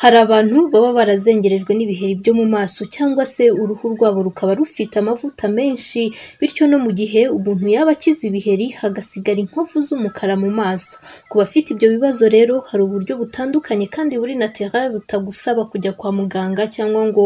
Hari abantu baba barazengerejwe n'ibiheri byo mu maso cyangwa se uruhu rwabo rukaba rufite amavuta menshi bityo no mu gihe umuntu yaba akize ibiheri hagasigara inkovu z'umukara mu maso. Ku bafite ibyo bibazo rero hari uburyo butandukanye kandi buri naturel butagusaba kujya kwa muganga cyangwa ngo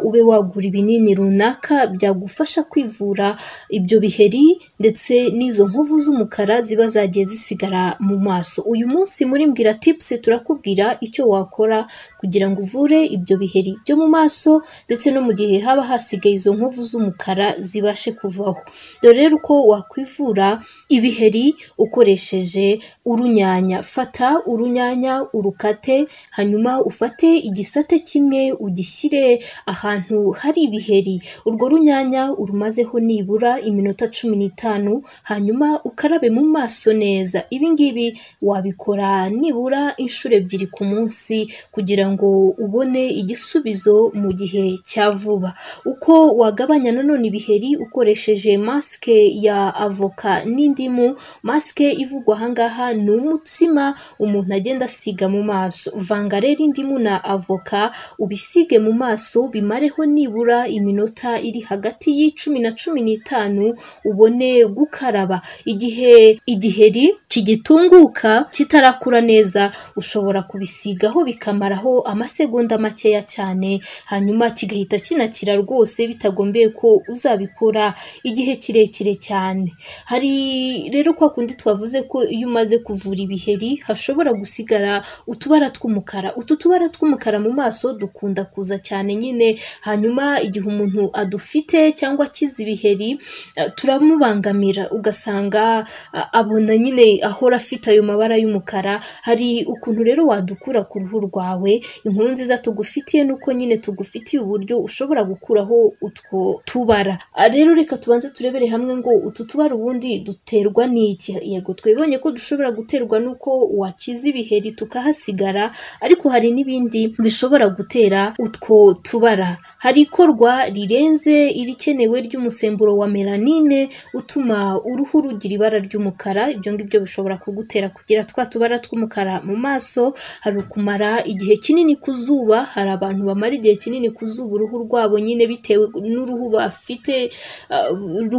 ube wagura ibinini runaka byagufasha kwivura ibyo biheri ndetse n'izo nkovu z'umukara ziba zagiye zisigara mu maso. Uyu munsi muri Mbwira Tips turakubwira icyo wakora kugira ngo uvure ibyo biheri byo mu maso ndetse no mu gihe haba hasigaye izo nkovu z'umukara zibashe kuvaho. Dore rero uko wakwivura ibiheri ukoresheje urunyanya. Fata urunyanya urukate hanyuma ufate igisate kimwe ugishyire ahantu hari ibiheri. Urwo runyanya urumazeho nibura iminota cumi n'itanu hanyuma ukarabe mu maso neza. Ibi ngibi wabikora nibura inshuro ebyiri ku munsi kugira ngo ubone igisubizo mu gihe cya vuba. Uko wagabanya nanone ibiheri ukoresheje masike ya avoka n'indimu, masike ivugwa aha ngaha ni umutsima umuntu agenda asiga mu maso. Vanga rero indimu na avoka ubisige mu maso bimareho nibura iminota iri hagati y'icumi na cumi n'itanu ubone gukaraba. Igihe igiheri kigitunguka kitarakura neza ushobora kubisigaho bikamaraho amasegonda makeya cyane hanyuma kigahita kinakira rwose bitagombeye ko uzabikora igihe kirekire cyane. Hari rero kwa kundi twavuze ko iyo umaze kuvura ibiheri hashobora gusigara utubara tw'umukara. Utu tubara tw'umukara mu maso dukunda kuza cyane nyine hanyuma igihe umuntu adufite cyangwa akize ibiheri eh, turamubangamira ugasanga ah, abona nyine ahora afite ayo mabara y'umukara. Hari ukuntu rero wadukura ku ruhu rwawe, inkuru nziza tugufitiye ni uko nyine tugufitiye uburyo ushobora gukuraho utwo tubara. Ah, Rero reka tubanze turebere hamwe ngo utu tubara ubundi duterwa n'iki? Yego twibonye ko dushobora guterwa n'uko wakize ibiheri tukahasigara ariko hari n'ibindi bishobora gutera utwo tubara. Hari ikorwa rirenze irikenewe ry'umusemburo wa melanine utuma uruhu rugira ibara ry'umukara, ibyo ngibyo bishobora kugutera kugira twa tubara tw'umukara mu maso, hari ukumara igihe kinini ku zuba, hari abantu bamara igihe kinini ku zuba uruhu rwabo nyine bitewe n'uruhu bafite ah,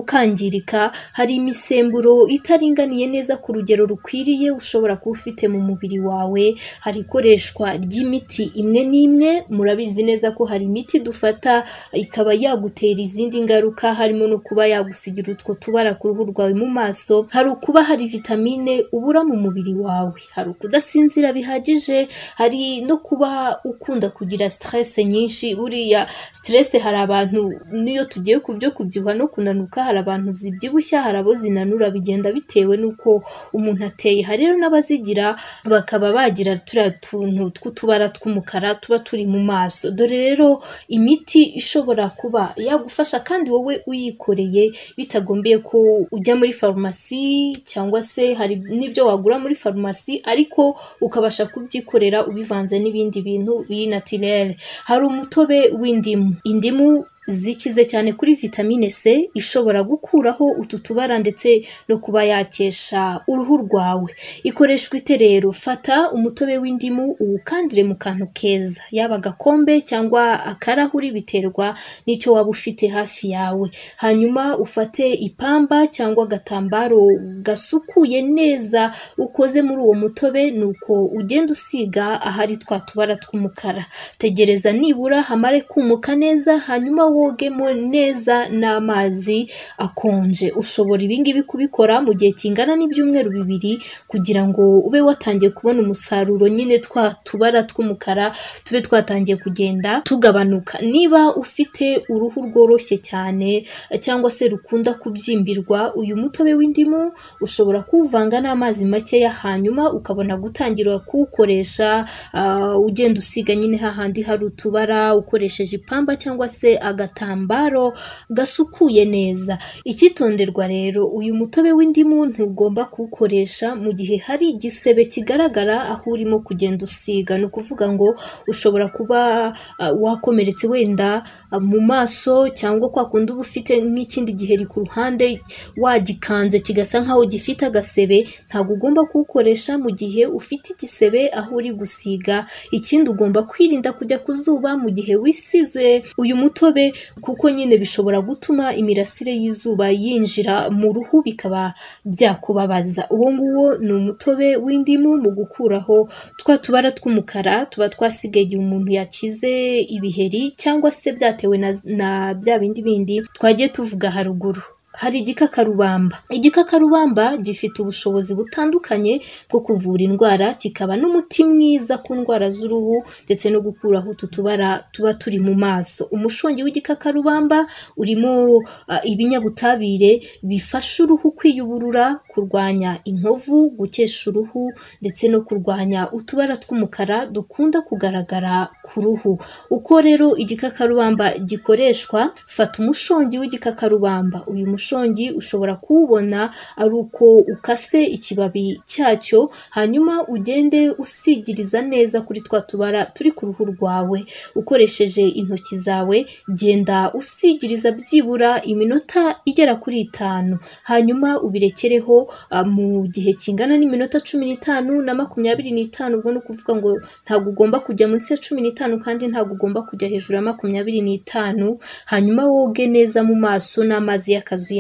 rukangirika, hari imisemburo itaringaniye neza ku rugero rukwiriye ushobora kuba ufite mu mubiri wawe, hari ikoreshwa ry'imiti imwe n'imwe, murabizi neza ko hari imiti dufata ikaba yagutera izindi ngaruka harimo no kuba yagusigira utwo tubara ku ruhu rwawe mu maso, hari ukuba hari vitamine ubura mu mubiri wawe, hari ukudasinzira bihagije, hari no kuba ukunda kugira stress nyinshi, buriya stress hari abantu n'iyo tugiye ku byo kubyibuha no kunanuka, hari abantu zibyibushya, hari abo zinanura bigenda bitewe n'uko umuntu ateye, hari rero n'abazigira bakaba bagira turiya tuntu tw'utubara tw'umukara tuba turi mu maso. Dore rero imiti ishobora kuba yagufasha kandi wowe uyikoreye bitagombeye ko ujya muri farumasi cyangwa se hari n'ibyo wagura muri farumasi ariko ukabasha kubyikorera ubivanze n'ibindi bintu biri natirere. Hari umutobe w'indimu. Indimu zikize cyane kuri vitamine C ishobora gukuraho utu tubara ndetse no kuba yakesha uruhu rwawe. Ikoreshwa ite rero? Fata umutobe w'indimu uwukandire mu kantu keza, yaba agakombe cyangwa akarahuri biterwa n'icyo waba ufite hafi yawe. Hanyuma ufate ipamba cyangwa agatambaro gasukuye neza ukoze muri uwo mutobe, nuko ugenda usiga ahari twa tubara tw'umukara. Tegereza nibura hamare kumuka neza hanyuma wogemo neza n'amazi akonje. Ushobora ibi ngibi kubikora mu gihe kingana n'ibyumweru bibiri kugira ngo ube watangiye kubona umusaruro nyine twa tubara tw'umukara tube twatangiye kugenda tugabanuka. Niba ufite uruhu rworoshye cyane cyangwa se rukunda kubyimbirwa, uyu mutobe w'indimu ushobora kuwuvanga n'amazi makeya hanyuma ukabona gutangira kuwukoresha ah, ugenda usiga nyine hahandi hari utubara ukoresheje ipamba cyangwa se aga agatambaro gasukuye neza. Icyitonderwa rero, uyu mutobe w'indimu ntugomba kuwukoresha mu gihe hari igisebe kigaragara aho urimo kugenda usiga, ni ukuvuga ngo ushobora kuba ah, wakomeretse wenda ah, mu maso cyangwa kwa kundi uba ufite nk'ikindi giheri ku ruhande wagikanze kigasa nk'aho gifite agasebe, ntabwo ugomba kuwukoresha mu gihe ufite igisebe aho uri gusiga. Ikindi ugomba kwirinda kujya ku zuba mu gihe wisize uyu mutobe kuko nyine bishobora gutuma imirasire y'izuba yinjira mu ruhu bikaba byakubabaza. Uwo nguwo ni umutobe w'indimu mu gukuraho twa tubara tw'umukara tuba twasigaye igihe umuntu yakize ibiheri cyangwa se byatewe na, na bya bindi bindi twagiye tuvuga haruguru. Hari igikakarubamba. Igikakarubamba gifite ubushobozi butandukanye bwo kuvura indwara, kikaba n'umuti mwiza ku ndwara z'uruhu ndetse no gukuraho utu tubara tuba turi mu maso. Umushongi w'igikakarubamba urimo ah, ibinyabutabire bifasha uruhu kwiyuburura, kurwanya inkovu, gukesha uruhu ndetse no kurwanya utubara tw'umukara dukunda kugaragara ku ruhu. Uko rero igikakarubamba gikoreshwa, fata umushongi w'igikakarubamba. Uyu mushongi ushobora kuwubona ari uko ukase ikibabi cyacyo, hanyuma ugende usigiriza neza kuri twa tubara turi ku ruhu rwawe. Ukoresheje intoki zawe, genda usigiriza byibura iminota igera kuri itanu. Hanyuma ubirekereho ah, mu gihe kingana n'iminota cumi n'itanu na makumyabiri n'itanu, ubwo ni ukuvuga ngo ntabwo ugomba kujya munsi ya cumi n'itanu kandi ntabwo ugomba kujya hejuru ya makumyabiri n'itanu, hanyuma woge neza mu maso n'amazi y'akazuyazi.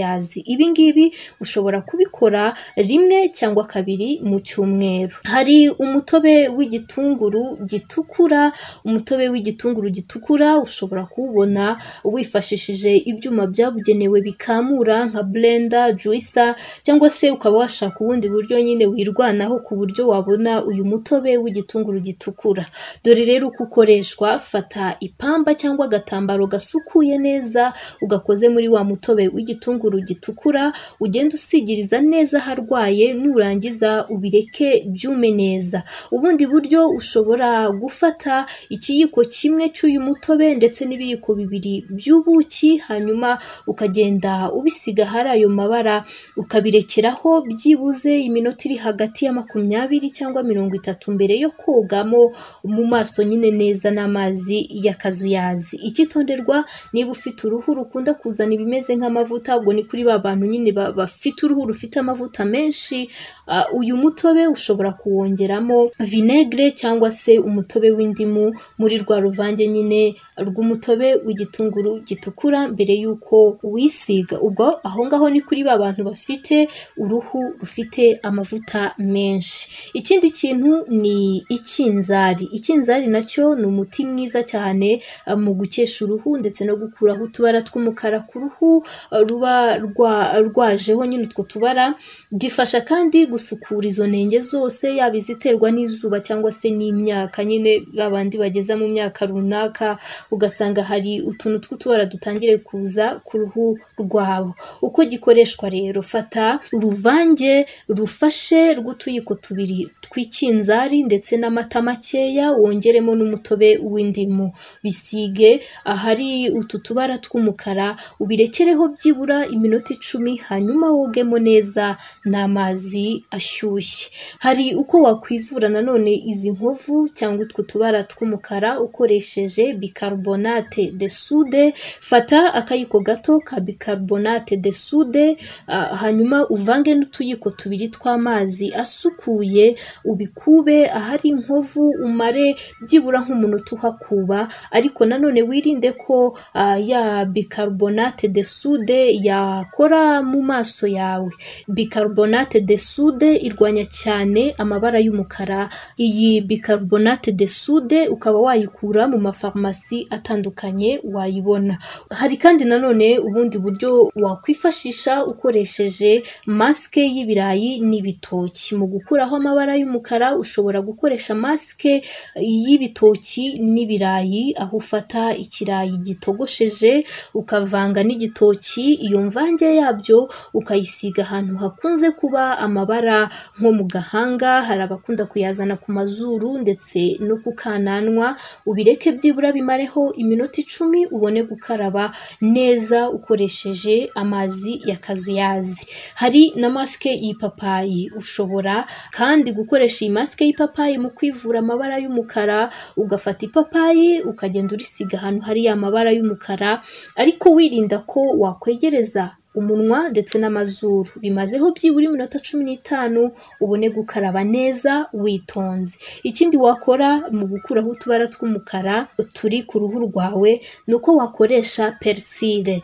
Ibi ngibi ushobora kubikora rimwe cyangwa kabiri mu cyumweru. Hari umutobe w'igitunguru gitukura, umutobe w'igitunguru gitukura ushobora kuwubona wifashishije ibyuma byabugenewe bikamura nka blender, juicer cyangwa se ukaba washaka ubundi buryo nyine wirwanaho ku buryo wabona uyu mutobe w'igitunguru gitukura. Dore rero uko ukoreshwa, fata ipamba cyangwa agatambaro gasukuye neza ugakoze muri wa mutobe w'igitunguru gitukura, ugende usigiriza neza aharwaye, nurangiza ubireke byume neza. Ubundi buryo ushobora gufata ikiyiko kimwe cy'uyu mutobe ndetse n'ibiyiko bibiri by'ubuki, hanyuma ukagenda ubisiga ahari ayo mabara ukabirekeraho byibuze iminota iri hagati ya makumyabiri cyangwa mirongo itatu mbere yo kogamo mu maso nyine neza n'amazi y'akazuyazi. Icyitonderwa niba ufite uruhu rukunda kuzana ibimeze nk'amavuta, ubwo ni kuri ba bantu nyine ba- bafite uruhu rufite amavuta menshi, ah, uyu mutobe ushobora kuwongeramo vinegere cyangwa se umutobe w'indimu muri rwa ruvange nyine rw'umutobe w'igitunguru gitukura mbere y'uko uwisiga. Ubwo aho ngaho ni kuri ba bantu bafite uruhu rufite amavuta menshi. Ikindi kintu ni ikinzari. Ikinzari nacyo ni umuti mwiza cyane ah, mu gukesha uruhu ndetse no gukuraho utubara tw'umukara ku ruhu ah, ruba rwa- rwajeho nyine utwo tubara, gifasha kandi gusukura izo nenge zose yaba iziterwa n'izuba cyangwa se n'imyaka nyine ba bandi bageza mu myaka runaka ugasanga hari utuntu tw'utubara dutangire kuza ku ruhu rwabo. Uko gikoreshwa rero, fata uruvange rufashe rw'utuyiko tubiri tw'ikinzari ndetse n'amata makeya wongeremo n'umutobe w'indimu, bisige ahari utu tubara tw'umukara ubirekereho byibura iminota icumi hanyuma wogemo neza n'amazi ashyushye. Hari uko wakwivura nanone izi nkovu cyangwa utwo tubara tw'umukara ukoresheje bicarbonate de soude, fata akayiko gato ka bicarbonate de soude ah, hanyuma uvange n'utuyiko tubiri tw'amazi asukuye ubikube ahari inkovu umare byibura nk'umunota uhakuba ariko nanone wirinde ko ah, ya bicarbonate de soude yakora mu maso yawe. Bicarbonate de soude irwanya cyane amabara y'umukara. Iyi bicarbonate de soude ukaba wayikura mu mafarumasi atandukanye wayibona. Hari kandi nanone ubundi buryo wakwifashisha ukoresheje masike y'ibirayi n'ibitoki. Mu gukuraho amabara y'umukara ushobora gukoresha masike y'ibitoki n'ibirayi aho ufata ikirayi gitogosheje ukavanga n'igitoki iyo imvange yabyo ukayisiga ahantu hakunze kuba amabara nko mu gahanga hari abakunda kuyazana ku mazuru ndetse no ku kananwa ubireke byibura bimareho iminota icumi ubone gukaraba neza ukoresheje amazi y'akazuyazi. Hari na masike y'ipapayi ushobora kandi gukoresha iyi masike y'ipapayi mu kwivura amabara y'umukara ugafata ipapayi ukagenda urisiga ahantu hari ya mabara y'umukara ariko wirinda ko wakwegereza umunwa ndetse n'amazuru bimazeho byibura iminota cumi n'itanu ubone gukaraba neza witonze ikindi wakora mu gukuraho utubara tw'umukara turi ku ruhu rwawe ni uko wakoresha perisire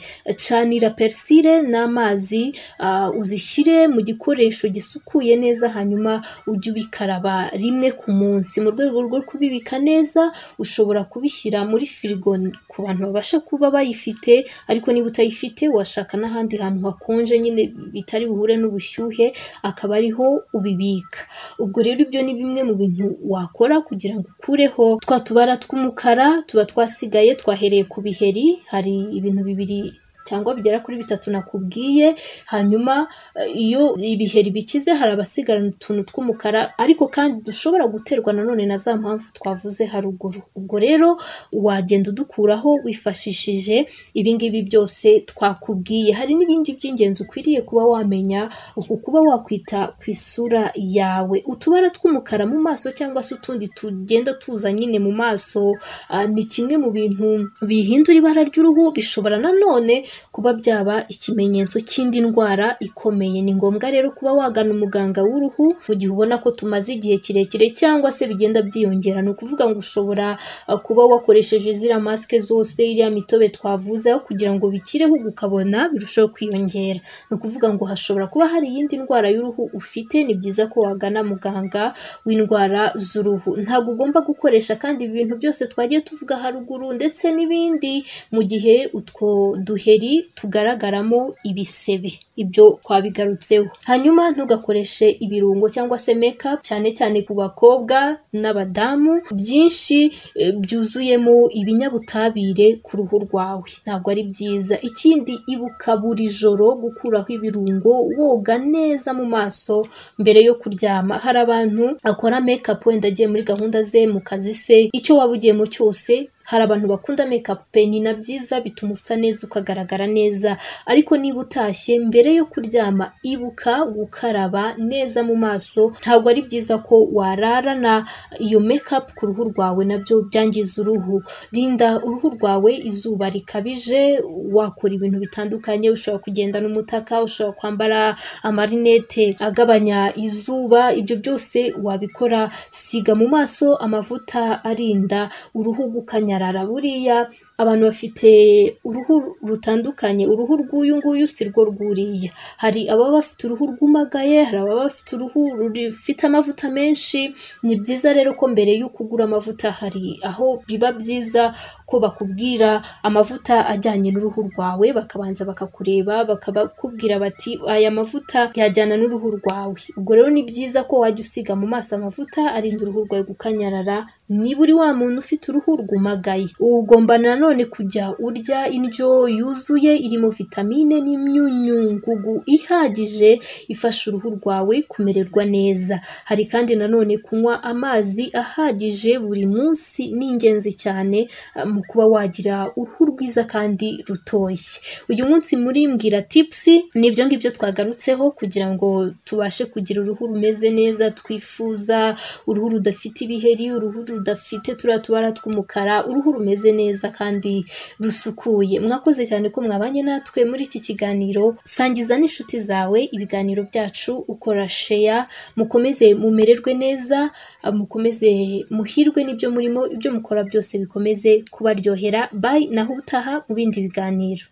canira perisire n'amazi ah, uzishyire mu gikoresho gisukuye neza hanyuma ujye ubikaraba rimwe ku munsi mu rwego rwo kubibika neza ushobora kubishyira muri firigo ku bantu babasha kuba bayifite ariko niba utayifite washaka n'ahandi hantu hakonje nyine bitari buhure n'ubushyuhe akaba ariho ubibika ubwo rero ibyo ni bimwe mu bintu wakora kugira ngo ukureho twa tubara tw'umukara tuba twasigaye twahereye ku biheri hari ibintu bibiri cyangwa bigera kuri bitatu nakubwiye hanyuma eh, iyo ibiheri bikize hari abasigarana utuntu tw'umukara ariko kandi dushobora guterwa nanone na za mpamvu twavuze haruguru ubwo rero wagenda udukuraho wifashishije ibingibi byose twakubwiye hari n'ibindi by'ingenzi ukwiriye kuba wamenya uku kuba wakwita ku isura yawe utubara tw'umukara mu maso cyangwa se utundi tugenda tuza nyine mu maso ah, ni kimwe mu bintu bihindura ibara ry'uruhu bishobora nanone kuba byaba ikimenyetso cy'indi ndwara ikomeye ni ngombwa rero kuba wagana umuganga w'uruhu mu gihe ubona ko tumaze igihe kirekire cyangwa se bigenda byiyongera ni ukuvuga ngo ushobora ah, kuba wakoresheje ziriya masike zose iriya mitobe twavuze aho kugira ngo bikireho ukabona birushaho kwiyongera ni ukuvuga ngo hashobora kuba hari iyindi ndwara y'uruhu ufite ni byiza ko wagana muganga w'indwara z'uruhu ntabwo ugomba gukoresha kandi ibi bintu byose twagiye tuvuga haruguru ndetse n'ibindi mu gihe utwo duheri tugaragaramo ibisebe ibyo twabigarutseho hanyuma ntugakoreshe ibirungo cyangwa se mekapu cyane cyane ku bakobwa n'abadamu byinshi eh, byuzuyemo ibinyabutabire ku ruhu rwawe ntabwo ari byiza ikindi ibuka buri joro gukuraho ibirungo woga neza mu maso mbere yo kuryama hari abantu akora mekapu wenda agiye muri gahunda ze mu kazi se icyo waba ugiyemo cyose hari abantu bakunda mekapu pe ni na byiza bituma usa neza ukagaragara neza ariko niba utashye mbere yo kuryama ibuka gukaraba neza mu maso ntabwo ari byiza ko wararana iyo mekapu ku ruhu rwawe nabyo byangiza uruhu rinda uruhu rwawe izuba rikabije wakora ibintu bitandukanye ushobora kugenda n'umutaka ushobora kwambara amarinete agabanya izuba ibyo byose wabikora siga mu maso amavuta arinda uruhu gukanya nyarara buriya abantu bafite uruhu rutandukanye uruhu rw'uyu nguyu si rwo rwuriya hari ababa bafite uruhu rwumagaye hari ababa bafite uruhu rufite amavuta menshi ni byiza rero ko mbere y'uko ugura amavuta hari aho biba byiza ko bakubwira amavuta ajyanye n'uruhu rwawe bakabanza bakakureba bakabakubwira bati aya mavuta yajyana n'uruhu rwawe ubwo rero ni byiza ko wajya usiga mu maso amavuta arinda uruhu rwawe gukanyarara niba uri wa muntu ufite uruhu rwumagaye ugomba nanone kujya urya indyo yuzuye irimo vitamine n'imyunyungugu ihagije ifasha uruhu rwawe kumererwa neza hari kandi nanone kunywa amazi ahagije buri munsi ni ingenzi cyane ah, mu kuba wagira uruhu rwiza kandi rutoshye uyu munsi muri mbwira tipusi ni ibyo ngibyo twagarutseho kugira ngo tubashe kugira uruhu rumeze neza twifuza uruhu rudafite ibiheri uruhu rudafite turiya tubara tw'umukara uruhu rumeze neza kandi rusukuye mwakoze cyane ko mwabanye natwe muri iki kiganiro sangiza n'inshuti zawe ibiganiro byacu ukora sheya mukomeze mumererwe neza ah, mukomeze muhirwe n'ibyo murimo ibyo mukora byose bikomeze kubaryohera bayi naho ubutaha mu bindi biganiro